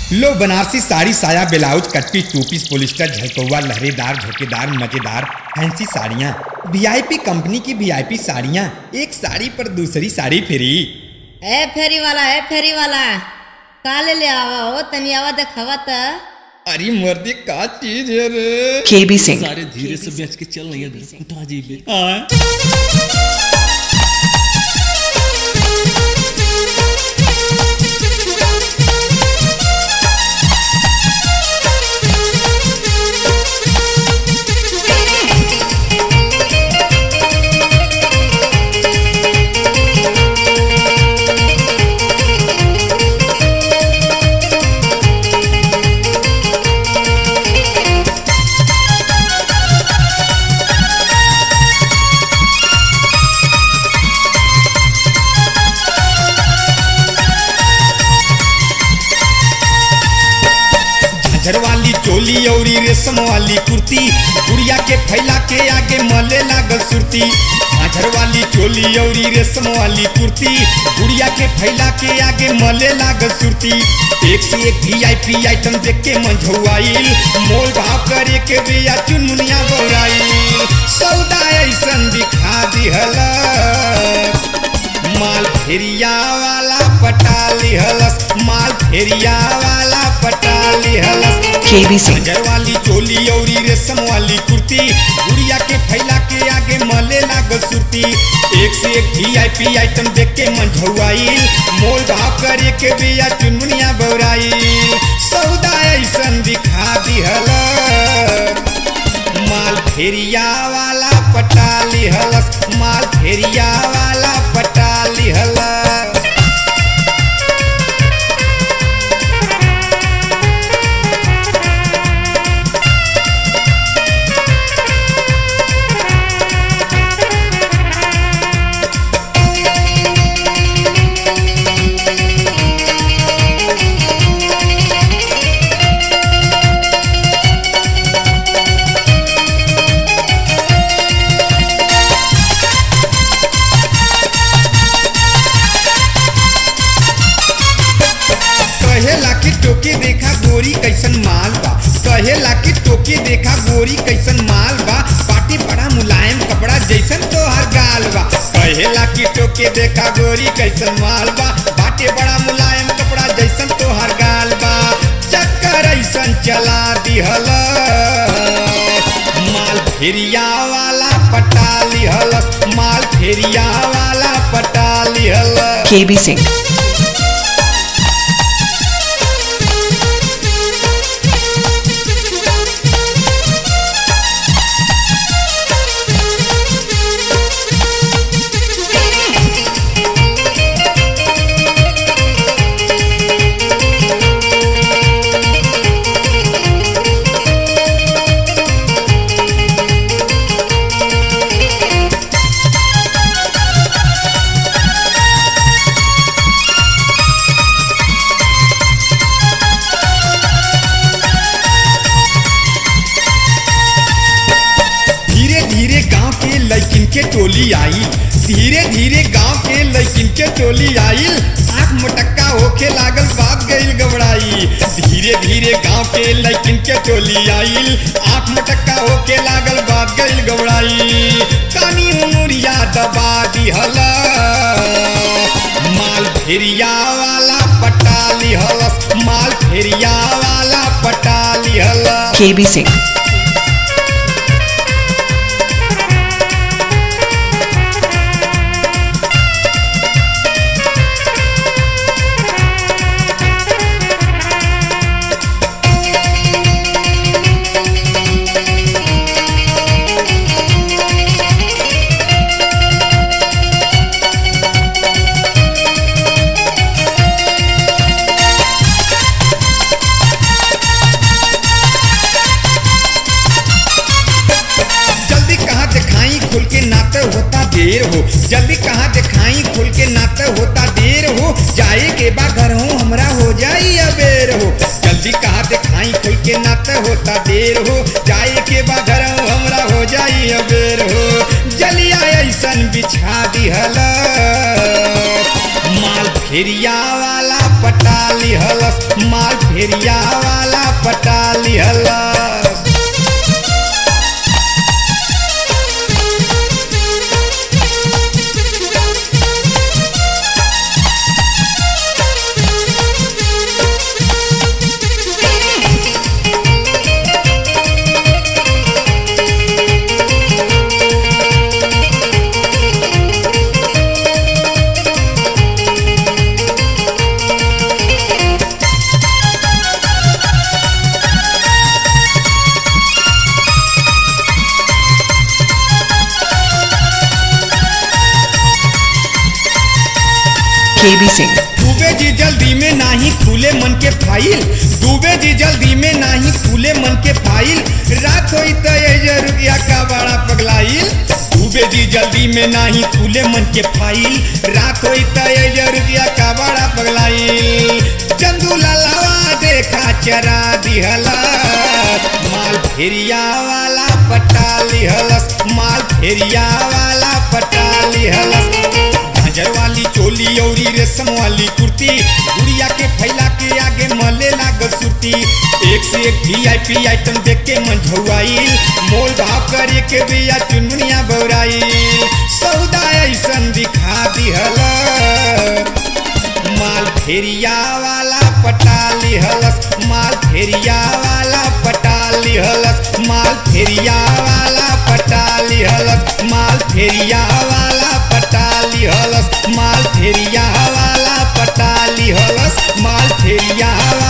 लो बनारसी साड़ी साया ब्लाउज कट्टी टू पीस पोलिस्टर झलकौआ लहरेदार झोकेदार मजेदार फैंसी साड़ियाँ वीआईपी कंपनी की वीआईपी साड़ियाँ एक साड़ी पर दूसरी साड़ी फ्री ए फेरी वाला ए फेरी वाला का ले ले आवा हो तनी आवा देखावा त अरे मर्दी का चीज है रे KB Singh. सारे धीरे से बेच के चल नहीं है उठा जी बे हाँ। झांझर वाली चोली औरी रेशम वाली कुर्ती गुड़िया के फैला के आगे मले लागल सुरती झांझर वाली चोली औरी रेशम वाली कुर्ती गुड़िया के फैला के आगे मले लागल सुरती एक से एक वीआईपी आइटम देख के मंझौआइल मोल भाव करे के बिया चुनमुनिया बौराइल सौदा ऐसन दिखा दिहला माल फेरिया वाला पटा लिहलस माल फेरिया वाला पटा लिहलस KB Singh. झांझर वाली चोली औरी रेशम वाली कुर्ती गुड़िया के फैला के आगे मले लागल सुरती एक से एक वीआईपी आइटम देख के मंझौआइल मोल भाव करे के बिया चुनमुनिया बौराइल सौदा ऐसन दिखा दिहलस माल फेरिया वाला पटा लिहलस माल फेरिया वाला पटा लिहलस कहेला कि टोके देखा गोरी कैसन माल बा कहेला कि टोके देखा गोरी कैसन माल बा पाटी बड़ा मुलायम कपड़ा जैसन तोहर गाल बा कहेला कि टोके देखा गोरी कैसन माल बा बाटे बड़ा मुलायम कपड़ा जैसन तोहर गाल बा चक्कर ऐसन चला दिहल माल फेरिया वाला पटा लिहलस माल फेरिया वाला पटा लिहलस KB Singh. धीरे धीरे गांव के लड़किन के टोली आई धीरे धीरे गांव के लड़किन के टोली आई आंख मटक्का होके लागल बात गईल घबराई धीरे धीरे गांव के लड़किन के टोली आई आंख मटक्का होके लागल बात गईल घबराई कानी उमुरिया दबा दिहल माल फेरिया वाला पटा लिहलस माल फेरिया वाला पटा लिहलस KB Singh. जल्दी कहाँ दिखाई खुल के नाते होता देर हो जल्दी कहाँ दिखाई खुल के नाते होता देर हो जाए के बा घर हो हमरा हो जाई अबेर हो जल्दी कहाँ दिखाई खुल के नाते होता देर हो जाए के बा घर हो हमरा हो जाई अबेर हो जलिया ऐसन बिछा दिहल माल फेरिया वाला पटाली हलस माल फेरिया वाला पटाली हलस KB Singh. डूबे जी जल्दी में नाही खुले मन के फाइल डूबे जी जल्दी में नाही खुले मन के फाइल रात होई तो ये रुपया का बड़ा पगलाइल डूबे जी जल्दी में नाही खुले मन के फाइल रात होई तो ये रुपया का बड़ा पगलाइल चंदू लालावा देखा चरा दिहला माल फेरिया वाला पटाली हलस माल फेरिया वाला पटाली हलस झांझर वाली चोली औरी रेशम वाली कुर्ती गुड़िया के फैला के आगे मले लाग सुती एक से एक वीआईपी आइटम देख के मन झुआईल मोल भाव करे के बिया चुनमुनिया बौराईल सौदा ऐसन दिखा दिहल माल फेरिया वाला पटाली हलस माल फेरिया वाला पटाली हलस माल फेरिया वाला पटाली हलस माल फेरिया वाला पटाली हलस माल फेरिया वाला पटाली हलस माल फेरिया वाला